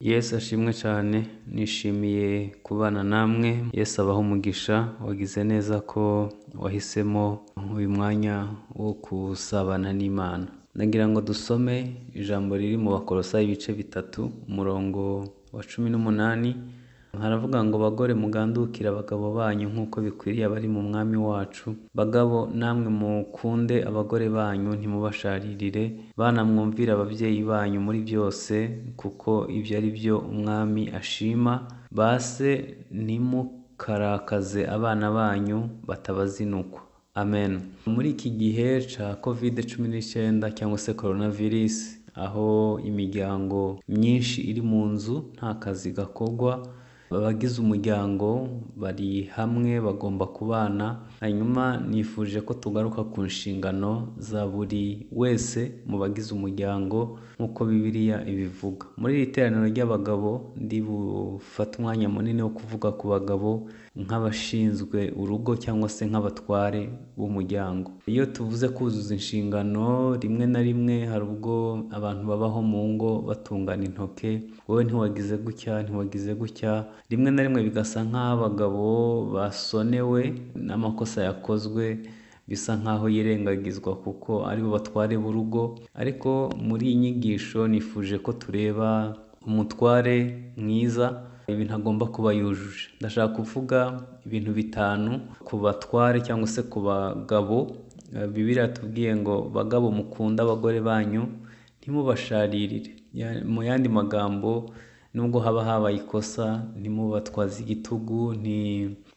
Yesu ashimwe cyane nishimiye kubana namwe, Yesu abaho umugisha wagize neza ko wahisemo uyu mwanya wo gusabana n'Imana. Ndagira ngo dusome ijambo riri mu bakorosayi ibice bitatu umurongo wa cumi n'umunani haravuga ngo bagore mugandukire abagabo banyu nk'uko bikwiriye abari mu mwami wacu bagabo namwe mukunde abagore banyu ntimubasharirire bana mwumvire ababyeyi banyu muri byose kuko ibyo ari byo umwami ashima ba se ntimukarakaze abana banyu batabazinukwa amen muri iki gihe cya covid cumi n'icyenda cyangwa se corona virus aho imiryango myinshi iri mu nzu nta kazi gakorwa abagize umuryango bari hamwe bagomba kubana hanyuma nifuje ko tugaruka ku nshingano za buri wese mu bagize umuryango nk'uko bibiliya ibivuga muri iri teraniro ry'abagabo ndi bufate umwanya munini wo kuvuga ku bagabo nk'abashinzwe urugo cyangwa se nk'abatware b'umuryango iyo tuvuze kuzuza inshingano rimwe na rimwe hari ubwo abantu babaho mu ngo batungana intoke wowe ntiwagize gutya ntiwagize gutya rimwe na rimwe bigasa nk'abagabo basonewe n'amakosa yakozwe bisa nk'aho yirengagizwa kuko aribo batware b'urugo ariko muri iyi nyigisho nifuje ko tureba umutware mwiza ibi ntagomba kuba yujuje ndashaka kuvuga ibintu bitanu ku batware cyangwa se ku bagabo bibiriya tubwiye ngo bagabo mukunde abagore banyu ntimubasharirire mu yandi magambo nubwo haba habaye ikosa ntimubatwaze igitugu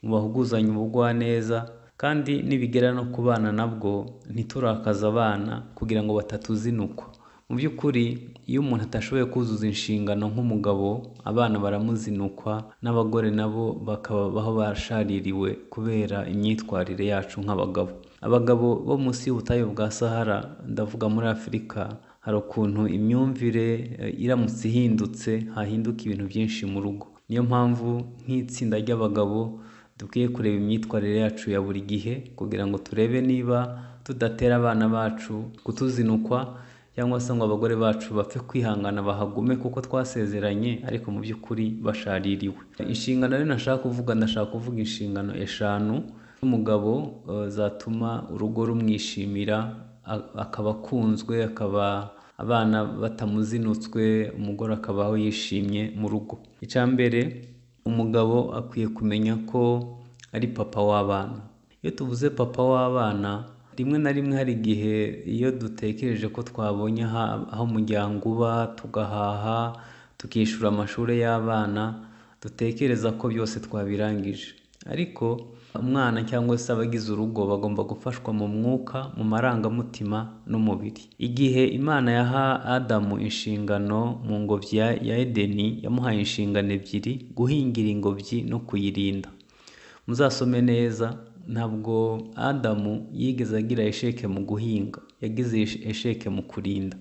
ntibahuguzanye ubugwaneza kandi nibigera no ku bana nabwo ntiturakaze abana kugira ngo batatuzinukwa mu by'ukuri iyo umuntu atashoboye kuzuza inshingano nk'umugabo abana baramuzinukwa n'abagore nabo bakabaho bashaririwe kubera imyitwarire yacu nk'abagabo abagabo bo munsi y'ubutayu bwa sahara ndavuga muri afurika hari ukuntu imyumvire iramutse ihindutse hahinduka ibintu byinshi mu rugo niyo mpamvu nk'itsinda ry'abagabo dukwiye kureba imyitwarire yacu ya buri gihe kugira ngo turebe niba tudatera abana bacu kutuzinukwa cyangwa se ngo abagore bacu bapfe kwihangana bahagume kuko twasezeranye ariko mu by'ukuri bashaririwe inshingano rero nashaka kuvuga ndashaka kuvuga inshingano eshanu z'umugabo zatuma urugo rumwishimira akaba akunzwe akaba abana batamuzinutswe umugore akabaho yishimye mu rugo icya mbere umugabo akwiye kumenya ko ari papa w'abana iyo tuvuze papa w'abana rimwe na rimwe hari igihe iyo dutekereje ko twabonye aho umuryango uba tugahaha tukishyura amashuri y'abana dutekereza ko byose twabirangije ariko umwana cyangwa se abagize urugo bagomba gufashwa mu mwuka mu marangamutima n'umubiri igihe imana yaha adamu inshingano mu ngobyi ya edeni yamuhaye inshingano ebyiri guhingira ingobyi no kuyirinda muzasome neza ntabwo adamu yigeze agira esheke mu guhinga yagize esheke mu kurinda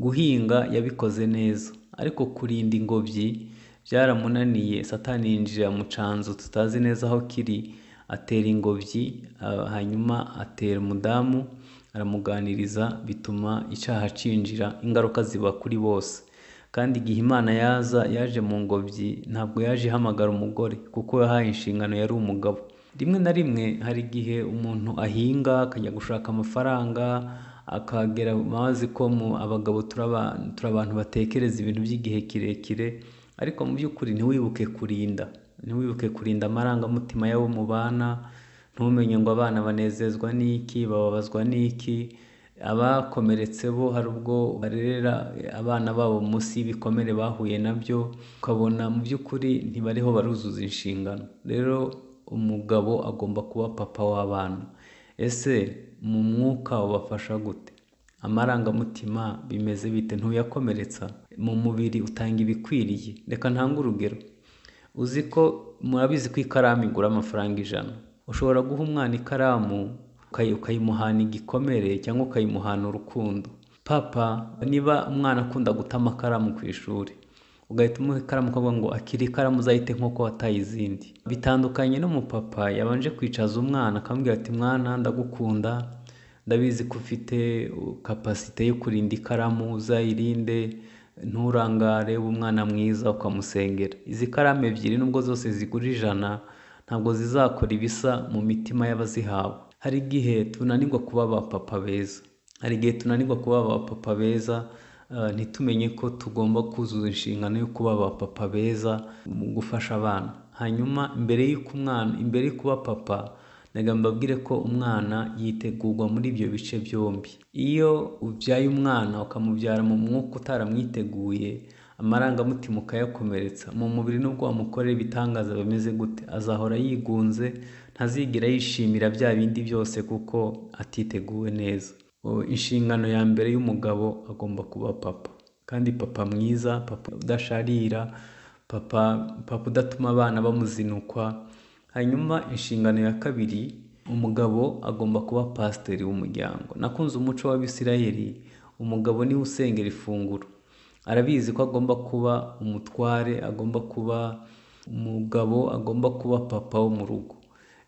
guhinga yabikoze neza ariko kurinda ingobyi byaramunaniye satani yinjira mu canzu tutazi neza aho kiri atera ingobyi hanyuma atera umudamu aramuganiriza bituma icyaha cinjira ingaruka ziba kuri bose kandi igihe imana yaza yaje mu ngobyi ntabwo yaje ihamagara umugore kuko yahaye inshingano yari umugabo rimwe na rimwe hari igihe umuntu ahinga akajya gushaka amafaranga akagera mazi ko mu abagabo turi abantu batekereza ibintu by'igihe kirekire ariko mu by'ukuri ntiwibuke kurinda ntiwibuke kurinda amarangamutima y'abo mubana ntumenye ngo abana banezezwa n'iki bababazwa n'iki abakomeretse bo hari ubwo barerera abana babo munsi y'ibikomere bahuye nabyo ukabona mu by'ukuri ntibariho baruzuza inshingano rero umugabo agomba kuba papa w'abana ese mu mwuka ubafasha gute amarangamutima bimeze bite ntuyakomeretsa mu mubiri utanga ibikwiriye reka ntange urugero uzi ko murabizi ko ikaramu igura amafaranga ijana ushobora guha umwana ikaramu ukayimuhana igikomere cyangwa ukayimuhana urukundo papa niba umwana akunda guta amakaramu ku ishuri ugahita umuha ikaramu ukavuga ngo akiri ikaramu uzayite nk'uko wataye izindi bitandukanye n'umupapa yabanje kwicaza umwana akamubwira ati mwana ndagukunda ndabizi ko ufite kapasite yo kurinda ikaramu uzayirinde nturangare ube umwana mwiza ukamusengera izi karamu ebyiri nubwo zose zigura ijana ntabwo zizakora ibisa mu mitima y'abazihawe hari igihe tunanirwa kuba ba papa beza hari igihe tunanirwa kuba ba papa beza eh, ntitumenye ko tugomba kuzuza inshingano yo kuba ba papa beza mu gufasha abana hanyuma mbere y'uko umwana imbere yo kuba papa ndagira mbabwire ko umwana yitegurwa muri ibyo bice byombi iyo ubyaye umwana ukamubyara mu mwuka utaramwiteguye amarangamutima ukayakomeretsa mu mubiri nubwo wamukorera ibitangaza bimeze gute azahora yigunze ntazigera yishimira bya bindi byose kuko atiteguwe neza O, inshingano ya mbere y'umugabo agomba kuba papa kandi papa mwiza papa udasharira papa papa udatuma abana bamuzinukwa hanyuma inshingano ya kabiri umugabo agomba kuba pasiteri w'umuryango nakunze umuco w'abisirayeli umugabo niwe usengera ifunguro arabizi ko agomba kuba umutware agomba kuba umugabo agomba kuba papa wo mu rugo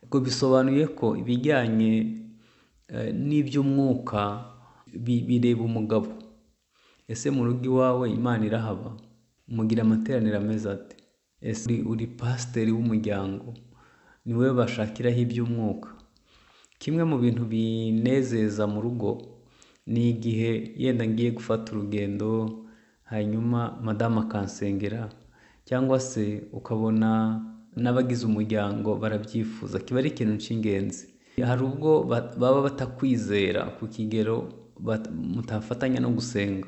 ubwo bisobanuye ko ibijyanye eh, n'iby'umwuka bi- bireba umugabo ese mu rugo iwawe imana irahaba mugira amateraniro ameze ate ese uri, uri pasiteri w'umuryango ni wowe bashakiraho iby'umwuka kimwe mu bintu binezeza mu rugo ni igihe yenda ngiye gufata urugendo hanyuma madamu akansengera cyangwa se ukabona n'abagize umuryango barabyifuza kiba ari ikintu cy'ingenzi hari ubwo ba- baba batakwizera ku kigero bat- mutafatanya no gusenga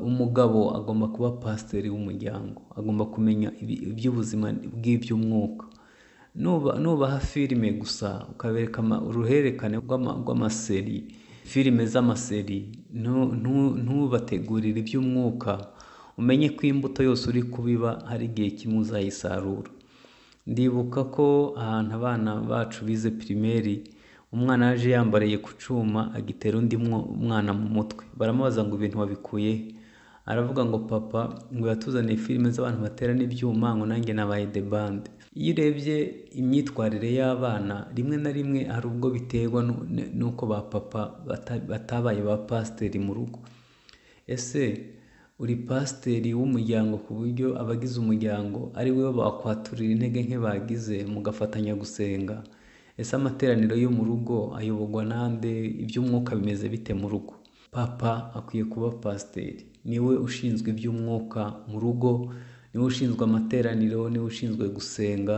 umugabo agomba kuba pasiteri w'umuryango agomba kumenya ibi- iby'ubuzima bw'iby'umwuka nuba- nubaha filime gusa ukabereka ama- uruhererekane rw'ama- rw'amaseri filime z'amaseri ntu- ntu- ntubategurire iby'umwuka umenye ko imbuto yose uri kubiba hari igihe kimwe uzayisarura ndibuka ko ahantu abana bacu bize pirimeri umwana yaje yambariye ku cyuma agitera undi mwo- mwana mu mutwe baramubaza ngo ibintu wabikuye he?" aravuga ngo papa ngo yatuzaniye filime z'abantu baterana ibyuma ngo nanjye nabaye the band iyo urebye imyitwarire y'abana rimwe na rimwe hari ubwo biterwa nu- n- n'uko ba papa bata- batabaye ba pasiteri mu rugo ese uri pasiteri w'umuryango ku buryo abagize umuryango ari we bakwaturira intege nke bagize mugafatanya gusenga ese amateraniro yo mu rugo ayoborwa nande iby'umwuka bimeze bite mu rugo papa akwiye kuba pasiteri niwe ushinzwe iby'umwuka mu rugo niwe ushinzwe amateraniro niwe ushinzwe gusenga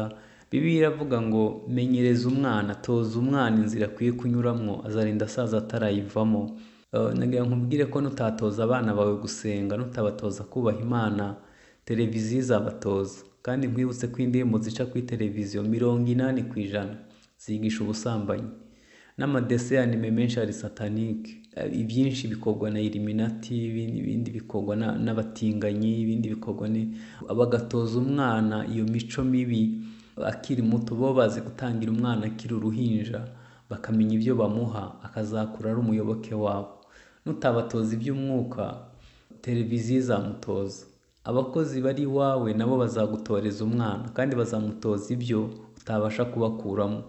bibiliya iravuga ngo menyereza umwana toza umwana inzira akwiye kunyuramo azarinda asaza atarayivamo Eh, nagira ngo nkubwire ko nutatoza abana bawe gusenga nutabatoza kubaha imana televiziyo izabatoza kandi nkwibutse ko indirimbo zica kuri televiziyo mirongo inani ku ijana zigisha ubusambanyi n'amadese y'anime menshi ari satanike Eh, ibyinshi bikorwa na iliminati ibindi ibindi bikorwa na- n'abatinganyi ibindi bikorwa ni bagatoza umwana iyo mico mibi akiri muto bo bazi gutangira umwana akiri uruhinja bakamenya ibyo bamuha akazakura ari umuyoboke wabo nutabatoza iby'umwuka televiziyo izamutoza abakozi bari iwawe nabo bazagutoreza umwana kandi bazamutoza ibyo utabasha kubakuramo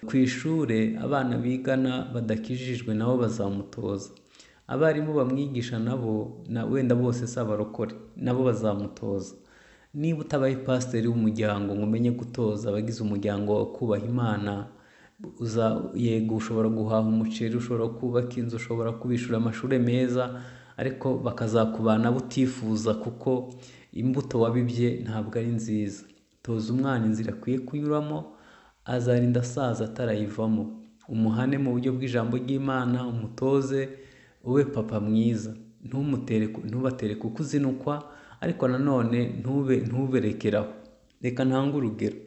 ku ishuri abana bigana badakijijwe nabo bazamutoza abarimu bamwigisha nabo na wenda bose si abarokore nabo bazamutoza niba utabaye pasiteri w'umuryango ngo umenye gutoza abagize umuryango wawe kubaha imana uza yego ushobora guhaha umuceri ushobora kubaka inzu ushobora kubishyura amashuri meza ariko bakazakubana butifuza kuko imbuto wabibye ntabwo ari nziza toza umwana inzira akwiye kunyuramo azarinda asaza atarayivamo umuhane mu buryo bw'ijambo ry'imana umutoze ube papa mwiza ntumutere ku- ntubatere kukuzinukwa ariko nanone ntube ntuberekeraho reka ntange urugero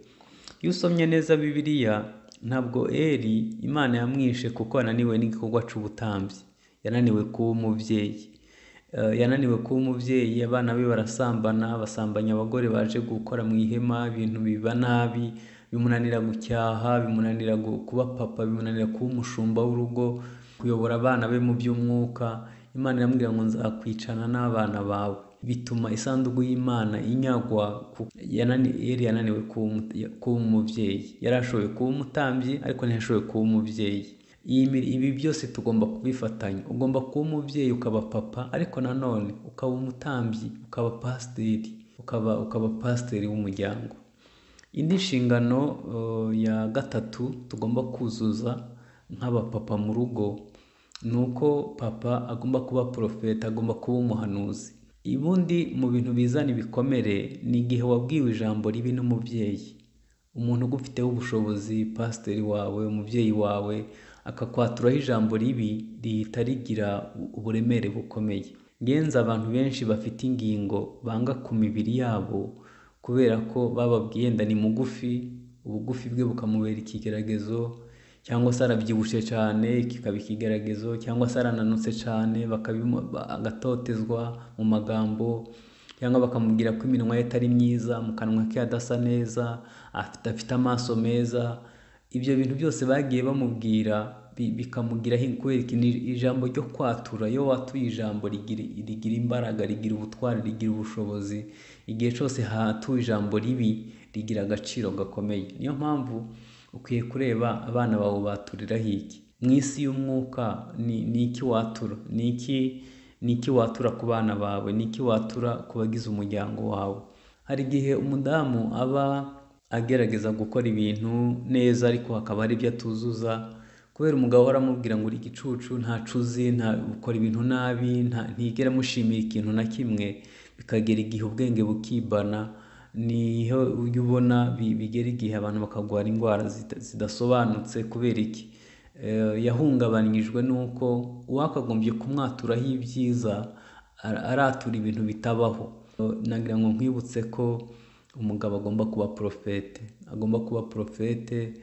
iyo usomye neza bibiliya ntabwo eri imana yamwishe kuko yananiwe n'igikorwa cy'ubutambyi yananiwe kuba umubyeyi Eh, yananiwe kuba umubyeyi abana be barasambana basambanya abagore baje gukora mu ihema ibintu biba nabi bimunanira gucyaha bimunanira gu- kuba papa bimunanira kuba umushumba w'urugo kuyobora abana be mu by'umwuka imana iramubwira ngo nzakwicana n'abana bawe bituma isanduku y'imana inyagwa ku- yanani- yari yananiwe kuba umu- kuba umubyeyi yari ashoboye kuba umutambyi ariko ntiyashoboye kuba umubyeyi Iyi mi- ibi byose tugomba kubifatanya ugomba kuba umubyeyi ukaba papa ariko nanone ukaba umutambyi ukaba pasiteri ukaba ukaba pasiteri w'umuryango indi nshingano eh, ya gatatu tugomba kuzuza nk'abapapa mu rugo ni uko papa agomba kuba porofeta agomba kuba umuhanuzi ubundi mu bintu bizana ibikomere ni igihe wabwiwe ijambo ribi n'umubyeyi umuntu ugufiteho ubushobozi pasiteri wawe umubyeyi wawe akakwaturaho ijambo ribi rihita rigira uburemere bukomeye ngenzi abantu benshi bafite ingingo banga ku mibiri yabo kubera ko bababwiye yenda ni mugufi ubugufi bwe bukamubera ikigaragazo cyangwa se arabyibushye cyane kikaba ikigaragazo cyangwa se arananutse cyane bakabimu- ba- agatotezwa mu magambo cyangwa bakamubwira ko iminwa ye atari myiza mu kanwa ke hadasa neza afite afite amaso meza ibyo bintu byose bagiye bamubwira bi- bikamugiraho inkweri ni ijambo ryo kwatura iyo watuye ijambo rigira rigira imbaraga rigira ubutwari rigira ubushobozi igihe cyose hatuwe ijambo ribi rigira agaciro gakomeye niyo mpamvu ukwiye kureba abana bawe baturiraho iki mu isi y'umwuka ni ni iki watura ni iki ni iki watura ku bana bawe ni iki watura ku bagize umuryango wawe hari igihe umudamu aba agerageza gukora ibintu neza ariko hakaba hari ibyo atuzuza kubera umugabo we aramubwira ngo uri igicucu ntacuzi nta ukora ibintu nabi nta ntigera amushimira ikintu na kimwe bikagera igihe ubwenge bukibana niho ujya ubona bi- bigera igihe abantu bakarwara indwara zita- zidasobanutse kubera iki Eh, yahungabanyijwe n'uko uwakagombye kumwaturaho ibyiza ara- aratura ibintu bitabaho nagira ngo nkwibutse ko umugabo agomba kuba porofete agomba kuba porofete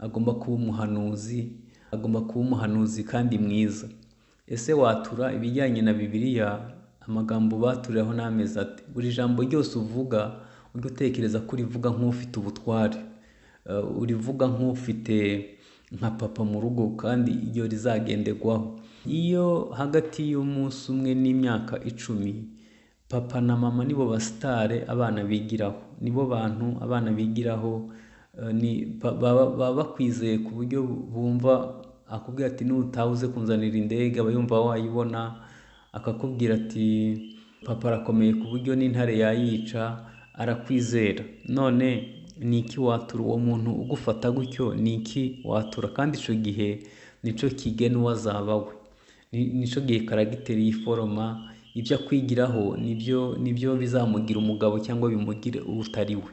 agomba kuba umuhanuzi agomba kuba umuhanuzi kandi mwiza ese watura ibijyanye na bibiliya amagambo baturiyeho n'amezi ati buri jambo ryose uvuga ujye utekereza ko urivuga nk'ufite ubutware Eh, urivuga nk'ufite nka papa mu rugo kandi iyo rizagenderwaho iyo hagati y'umunsi umwe n'imyaka icumi papa na mama nibo basitare abana bigiraho nibo bantu abana bigiraho eh, ni pa- baba baba bakwizeye ku buryo bumva akubwira ati nutaha uze kunzanira indege aba yumva wayibona akakubwira ati papa arakomeye ku buryo n'intare yayica arakwizera none ni iki watura uwo muntu ugufata gutyo ni iki watura kandi icyo gihe nicyo kigena uwazaba we Ni- nicyo gihe karagiteri y'iforoma ibyo akwigiraho nibyo nibyo bizamugira umugabo cyangwa bimugire utari we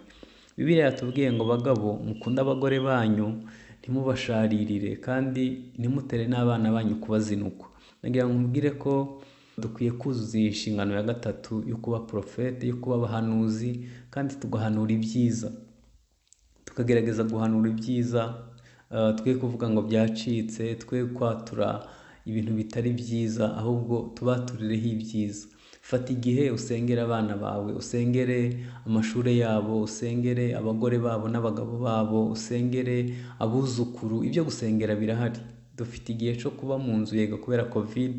bibiliya yatubwiye ngo bagabo mukunde abagore banyu ntimubasharirire kandi ntimutere n'abana banyu kubazinukwa nagira ngo mubwire ko dukwiye kuzuza iyi nshingano ya gatatu yo kuba porofete yo kuba abahanuzi kandi tugahanura ibyiza tukagerageza guhanura ibyiza eh, twe kuvuga ngo byacitse twe kwatura ibintu bitari byiza ahubwo tubaturireho ibyiza fata igihe usengere abana bawe usengere amashuri yabo usengere abagore babo n'abagabo babo usengere abuzukuru ibyo gusengera birahari dufite igihe cyo kuba mu nzu yego kubera covid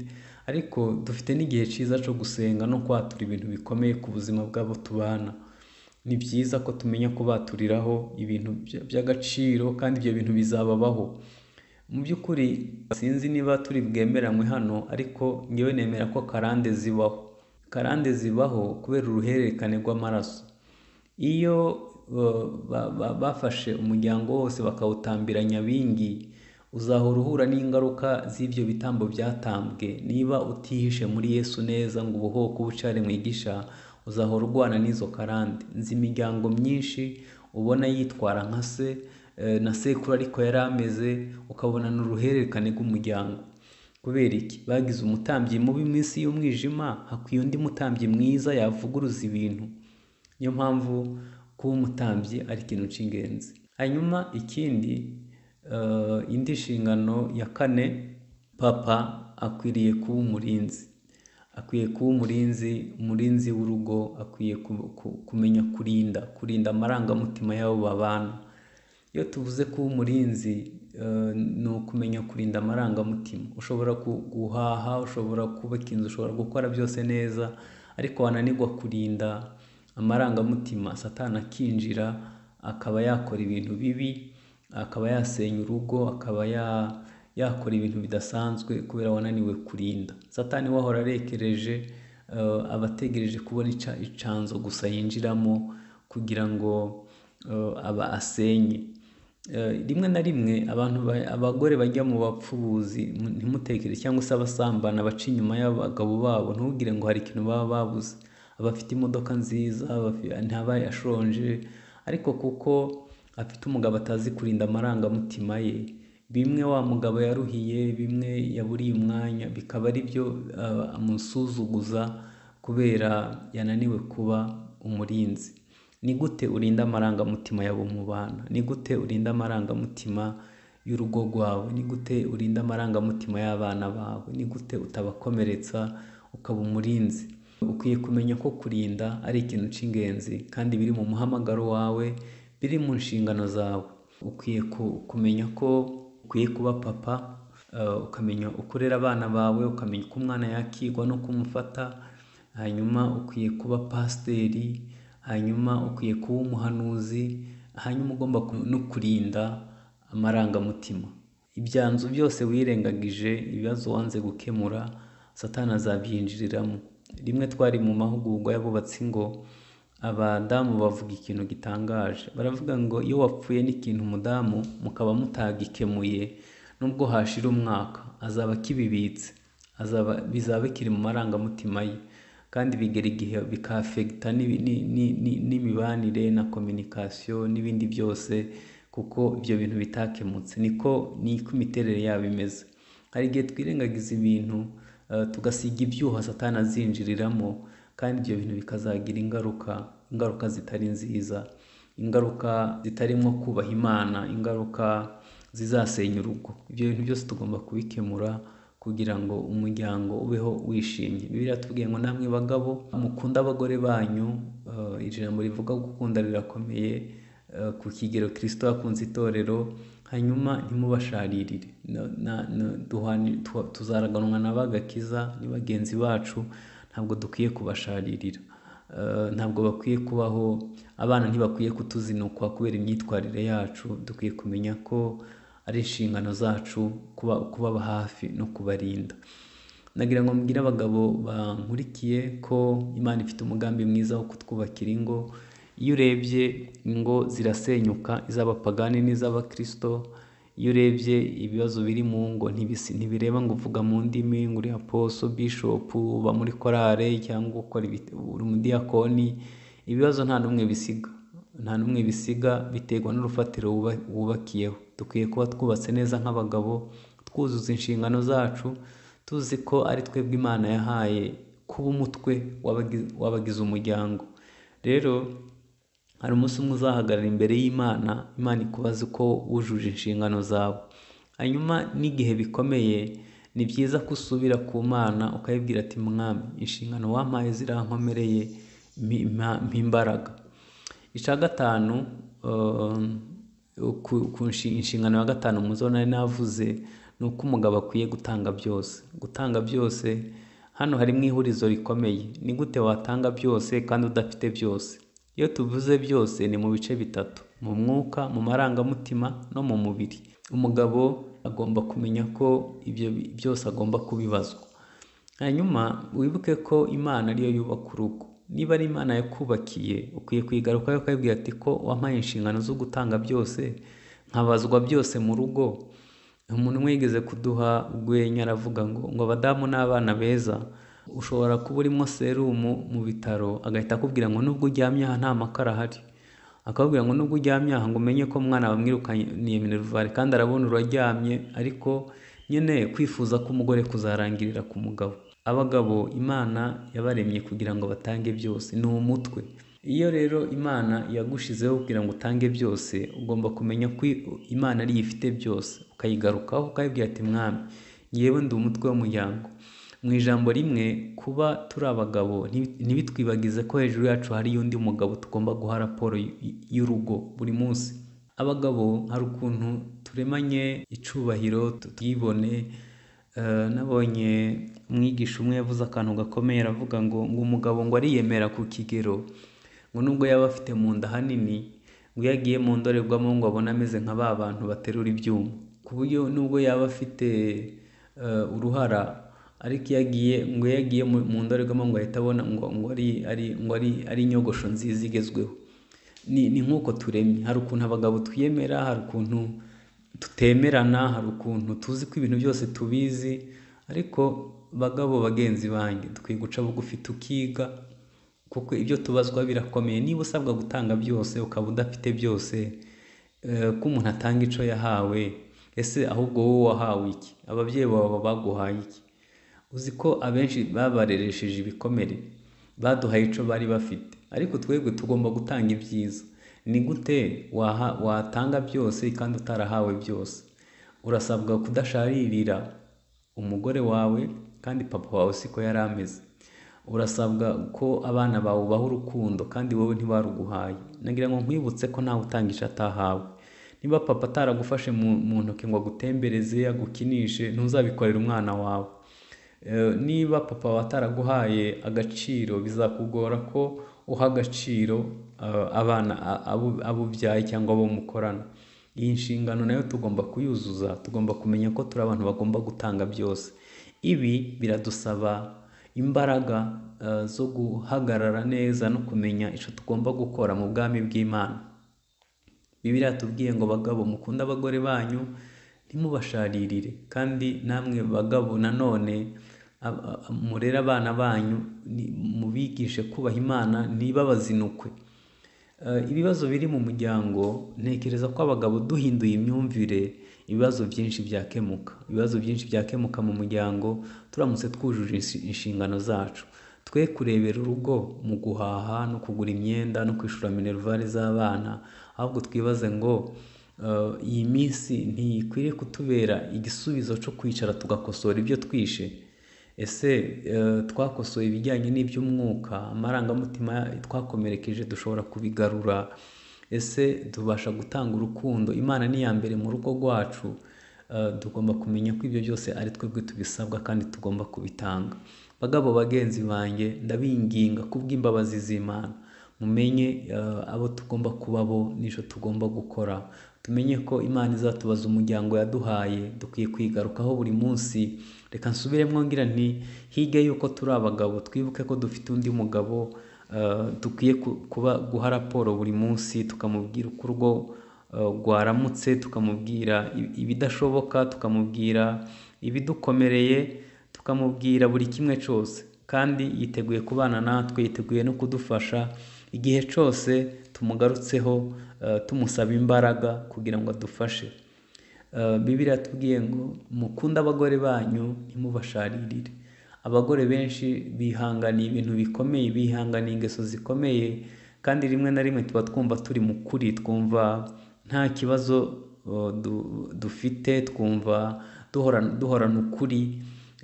ariko dufite n'igihe cyiza cyo gusenga no kwatura ibintu bikomeye ku buzima bw'abo tubana ni byiza ko tumenya kubaturiraho ibintu by- by'agaciro kandi ibyo bintu bizababaho mu by'ukuri sinzi niba turi bwemeranywe hano ariko ngewe nemera ko karande zibaho karande zibaho kubera uruhererekane rw'amaraso iyo uh, ba- ba- bafashe umuryango wose bakawutambira nyabingi uzahora uhura n'ingaruka z'ibyo bitambo byatambwe niba utihishe muri yesu neza ngo ubuhoko ubucare mwigisha uzahora urwana n'izo karande nzi imiryango myinshi ubona yitwara nka se eh, na sekuru ariko yari ameze ukabona ni uruhererekane rw'umuryango kubera iki bagize umutambyi mubi mu isi y'umwijima hakwiye undi mutambyi mwiza yavuguruza ibintu niyo mpamvu kuba umutambyi ari ikintu cy'ingenzi hanyuma ikindi eh, indi nshingano ya kane papa akwiriye kuba umurinzi akwiye kuba umurinzi umurinzi w'urugo akwiye ku- ku- kumenya kurinda kurinda amarangamutima y'abo babana iyo tuvuze kuba umurinzi eh, ni ukumenya kurinda amarangamutima ushobora gu- guhaha ushobora kubaka inzu ushobora gukora byose neza ariko wananirwa kurinda amarangamutima satani akinjira akaba yakora ibintu bibi akaba yasenya urugo akaba ya- yakora ibintu bidasanzwe kubera wananiwe kurinda satani we ahora arekereje eh, aba ategereje kubona ica- icanzo gusa yinjiramo kugira ngo eh, aba asenye Eh, rimwe na rimwe abantu ba- abagore bajya mu bapfubuzi mu- ntimutekereze cyangwa se abasambana baca inyuma y'abagabo babo ntubwire ngo hari ikintu baba babuze abafite imodoka nziza abafi- ntabaye ashonje ariko kuko afite umugabo atazi kurinda amarangamutima ye bimwe wa mugabo yaruhiye bimwe yaburiye umwanya bikaba ari byo eh, amusuzuguza kubera yananiwe kuba umurinzi ni gute urinda amarangamutima yawe mu bana ni gute urinda amarangamutima y'urugo rwawe ni gute urinda amarangamutima y'abana bawe ni gute utabakomeretsa ukaba umurinzi ukwiye kumenya ko kurinda ari ikintu cy'ingenzi kandi biri mu muhamagaro wawe biri mu nshingano zawe ukwiye ku- kumenya ko ukwiye kuba papa eh, ukamenya uko urera abana bawe ukamenya uko umwana yakigwa no kumufata hanyuma ukwiye kuba pasiteri hanyuma ukwiye kuba umuhanuzi hanyuma ugomba ku- no kurinda amarangamutima ibyanzu byose wirengagije ibibazo wanze gukemura satani azabyinjiriramo rimwe twari mu mahugurwa y'abubatsi ngo abadamu bavuga ikintu gitangaje baravuga ngo iyo wapfuye n'ikintu umudamu mukaba mutagikemuye nubwo hashira umwaka azaba akibibitse azaba bizaba bikiri mu marangamutima ye kandi bigera igihe bikafegita n'ibi- ni- ni- ni- n'imibanire na kominikasiyo n'ibindi byose kuko ibyo bintu bitakemutse niko niko imiterere yabo imeze hari igihe twirengagiza ibintu eh, tugasiga ibyuho satani azinjiriramo kandi ibyo bintu bikazagira ingaruka ingaruka zitari nziza ingaruka zitarimo kubaha imana ingaruka zizasenya urugo ibyo bintu byose tugomba kubikemura kugira ngo umuryango ubeho wishimye bibiliya tubwiye ngo namwe bagabo mukunde abagore banyu eh, ijambo rivuga gukunda rirakomeye eh, ku kigero kirisito yakunze itorero hanyuma ntimubasharirire Na- na- na- duhani- tu- tuzaraganwa na bagakiza ni bagenzi bacu ntabwo dukwiye kubasharirira Eh, ntabwo bakwiye kubaho abana ntibakwiye kutuzinukwa kubera imyitwarire yacu dukwiye kumenya ko ari inshingano zacu kuba kubaba hafi no kubarinda nagira ngo mbwire abagabo bankurikiye ko imana ifite umugambi mwiza wo kutwubakira ingo iyo urebye ingo zirasenyuka iz'abapagani n'iz'abakirisito iyo urebye ibibazo biri mu ngo ntibisi ntibireba ngo uvuga mu ndimi ngo uri aposo bishopu uba muri korale cyangwa ukora ibit- uri umudiyakoni ibibazo nta n'umwe bisiga nta n'umwe bisiga biterwa n'urufatiro wuba- wubakiyeho dukwiye kuba twubatse neza nk'abagabo twuzuza inshingano zacu tuzi ko ari twebwe imana yahaye kuba umutwe w'abagi- w'abagize umuryango rero hari umunsi umwe uzahagarara imbere y'imana imana ikubaze uko wujuje inshingano zawe hanyuma n'igihe bikomeye ni byiza ko usubira ku mana ukayibwira ati mwami inshingano wampaye zirankomereye mpa imbaraga icya gatanu eh, ku- ku nshi- inshingano ya gatanu muzo nari navuze ni uko umugabo akwiye gutanga byose gutanga byose hano harimo ihurizo rikomeye ni gute watanga byose kandi udafite byose iyo tuvuze byose ni mu bice bitatu mu mwuka mu marangamutima no mu mubiri umugabo agomba kumenya ko ibyo bi- byose agomba kubibazwa hanyuma wibuke ko imana ariyo yubaka urugo niba ari imana yakubakiye ukwiye kuyigarukaho ukayibwira ati ko wampaye inshingano zo gutanga byose nkabazwa byose mu rugo umuntu umwe yigeze kuduha urwenya aravuga ngo ngo abadamu n'abana beza ushobora kuba urimo serumu mu bitaro agahita akubwira ngo nubwo uryamye aha nta makara ahari akababwira ngo nubwo uryamye aha ngo umenye ko umwana bamwirukaniye minerivare kandi arabona uraryamye ariko nyine kwifuza k'umugore kuzarangirira ku mugabo abagabo imana yabaremye kugira ngo batange byose ni umutwe iyo rero imana yagushizeho kugira ngo utange byose ugomba kumenya ko imana ariyo ifite byose ukayigarukaho ukayibwira ati mwami yewe ndi umutwe w'umuryango mu ijambo rimwe kuba turi abagabo ntibi- ntibitwibagize ko hejuru yacu hariyo undi mugabo tugomba guha raporo y- y- y'urugo buri munsi abagabo hari ukuntu turemanye icyubahiro tuyibone nabonye umwigisha umwe yavuze akantu gakomeye aravuga ngo ngo umugabo ngo ariyemera ku kigero ngo nubwo yaba afite mu nda hanini ngo iyo agiye mu ndorerwamo ngo abone ameze nka ba bantu baterura ibyuma ku buryo nubwo yaba afite eh, uruhara ariko iyo agiye ngo iyo agiye mu mu ndorerwamo ngo ahita abona ngo ngo ari ari ngo ari ari inyogosho nziza igezweho ni ni nk'uko turemye hari ukuntu abagabo twiyemera hari ukuntu tutemerana hari ukuntu tuzi ko ibintu byose tubizi ariko bagabo bagenzi banjye dukwiye guca bugufi tukiga kuko ibyo tubazwa birakomeye niba usabwa gutanga byose ukaba udafite byose eh, ko umuntu atanga icyo yahawe ese ahubwo wowe wahawe iki ababyeyi bawe baguhaye iki uzi ko abenshi babareresheje ibikomere baduhaye icyo bari bafite ariko twebwe tugomba gutanga ibyiza ni gute waha, watanga byose kandi utarahawe byose urasabwa kudasharirira umugore wawe kandi papa wawe siko yari ameze urasabwa ko abana bawe ubaha urukundo kandi wowe ntibaruguhaye nagira ngo nkwibutse ko ntawe utanga icyo atahawe niba papa ataragufashe mu, mu ntoki ngo agutembereze agukinishe ntuzabikorera umwana wawe Eh, niba papa wawe ataraguhaye agaciro bizakugora ko uha agaciro eh, abana a- abo abo ubyaye cyangwa abo mukorana iyi nshingano nayo tugomba kuyuzuza tugomba kumenya ko turi abantu bagomba gutanga byose ibi biradusaba imbaraga eh, zo guhagarara neza no kumenya icyo tugomba gukora mu bwami bw'imana bibiriya tubwiye ngo bagabo mukunde abagore banyu ntimubasharirire kandi namwe bagabo nanone ab- ab- murere abana banyu ni- mubigishe kubaha imana ntibabazinukwe Eh, ibibazo biri mu muryango ntekereza ko abagabo duhinduye imyumvire ibibazo byinshi byakemuka ibibazo byinshi byakemuka mu muryango turamutse twujuje insi- inshingano zacu twe kurebera urugo mu guhaha no kugura imyenda no kwishyura minerivare z'abana ahubwo twibaze ngo eh, iyi minsi ntikwiriye kutubera igisubizo cyo kwicara tugakosora ibyo twishe ese eh, twakosoye ibijyanye n'iby'umwuka amarangamutima twakomerekeje dushobora kubigarura ese tubasha gutanga urukundo imana ni iya mbere mu rugo rwacu Eh, tugomba kumenya ko ibyo byose ari twebwe tubisabwa kandi tugomba kubitanga bagabo bagenzi banjye ndabinginga kubw'imbabazi z'imana mumenye eh, abo tugomba kuba bo n'icyo tugomba gukora tumenye ko imana izatubaza umuryango yaduhaye dukwiye kwigarukaho buri munsi reka nsubiremo ngira nti hirya y'uko turi abagabo twibuke ko dufite undi mugabo eh, dukwiye ku- kuba guha raporo buri munsi tukamubwira uko urugo eh, rwaramutse tukamubwira i- ibidashoboka tukamubwira ibidukomereye tukamubwira buri kimwe cyose kandi yiteguye kubana natwe yiteguye no kudufasha igihe cyose tumugarutseho eh, tumusaba imbaraga kugira ngo adufashe Eh, bibiliya yatubwiye ngo mukunde abagore banyu ntimubasharirire abagore benshi bihanganiye ibintu bikomeye bihanganiye ingeso zikomeye kandi rimwe na rimwe tuba twumva turi mu kuri twumva nta kibazo eh, du- dufite twumva duhorana duhorana ukuri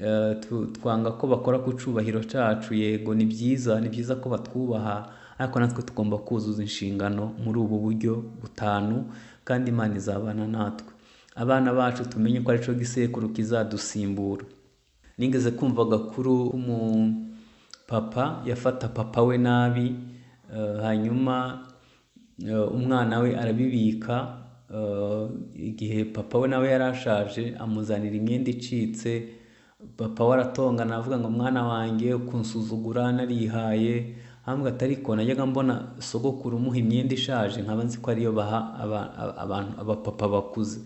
Eh, tu- twanga ko bakora ku cyubahiro cyacu yego ni byiza ni byiza ko batwubaha ariko natwe tugomba kuzuza inshingano muri ubu buryo butanu kandi imana izabana natwe abana bacu tumenye ko aricyo gisekuru kizadusimbura nigeze kumva agakuru k'umupapa yafata papa we nabi eh, hanyuma eh, umwana we arabibika eh, igihe papa we nawe yari ashaje amuzanira imyenda icitse papa we aratongana aravuga ngo mwana wanjye kunsuzugura narihaye hambwa atari ko najyaga mbona sogokuru umuha imyenda ishaje nkaba nzi ko ariyo baha aba- aba- abantu abapapa bakuze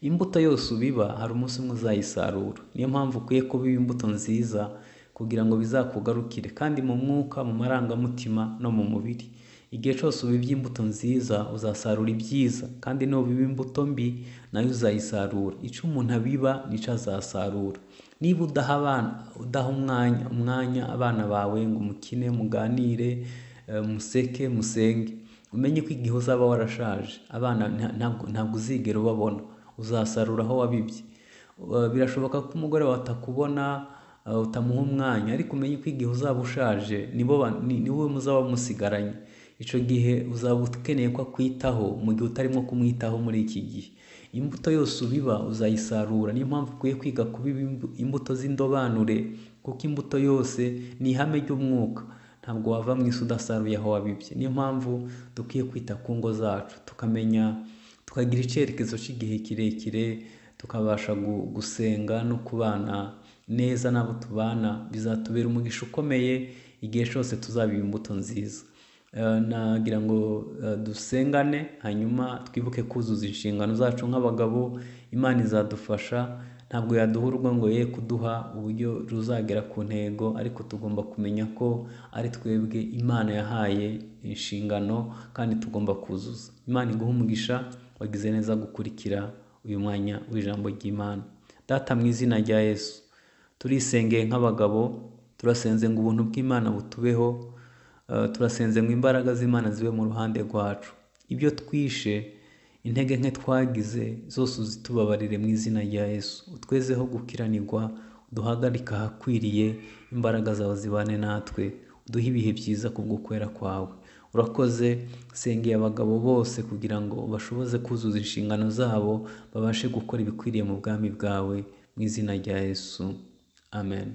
imbuto yose ubiba hari umunsi umwe uzayisarura niyo mpamvu ukwiye kubiba imbuto nziza kugira ngo bizakugarukire kandi mu mwuka mu marangamutima no mu mubiri igihe cyose ubibye imbuto nziza uzasarura ibyiza kandi nubiba imbuto mbi nayo uzayisarura icyo umuntu abiba nicyo azasarura niba udaha abana udaha umwanya umwanya abana bawe ngo umukine muganire eh, museke musenge umenye ko igihe uzaba warashaje abana nta- ntabwo ntabwo uzigera ubabona uzasarura aho wabibye Uh, birashoboka ko umugore wawe atakubona uh, utamuha umwanya ariko umenye ko igihe uzaba ushaje nibo ba- ni- ni wowe muzaba musigaranye icyo gihe uzaba ukeneye ko akwitaho mu gihe utarimo kumwitaho muri iki gihe imbuto yose ubiba uzayisarura niyo mpamvu ukwiye kwiga kubiba imbu- imbuto z'indobanure kuko imbuto yose ni ihame ry'umwuka ntabwo wava mu isi udasaruye aho wabibye niyo mpamvu dukwiye kwita ku ngo zacu tukamenya tukagira icyerekezo cy'igihe kirekire tukabasha gu- gusenga no kubana neza n'abo tubana bizatubera umugisha ukomeye igihe cyose tuzaba imbuto nziza Eh, nagira ngo eh, dusengane hanyuma twibuke kuzuza inshingano zacu nk'abagabo imana izadufasha ntabwo yaduha urwo ngo ye kuduha uburyo ruzagera ku ntego ariko tugomba kumenya ko ari twebwe imana yahaye inshingano kandi tugomba kuzuza imana iguhe umugisha wagize neza gukurikira uyu mwanya w'ijambo ry'imana data mu izina rya yesu turisengeye nk'abagabo turasenze ngo ubuntu bw'imana butubeho eh, turasenze ngo imbaraga z'imana zibe mu ruhande rwacu ibyo twishe intege nke twagize zose uzitubabarire mu izina rya yesu utwezeho gukiranirwa duhagarika ahakwiriye imbaraga zawe zibane natwe uduhe ibihe byiza kubwo kwera kwawe urakoze sengeye abagabo bose kugira ngo bashoboze kuzuza inshingano zabo babashe gukora ibikwiriye mu bwami bwawe mu izina rya yesu amen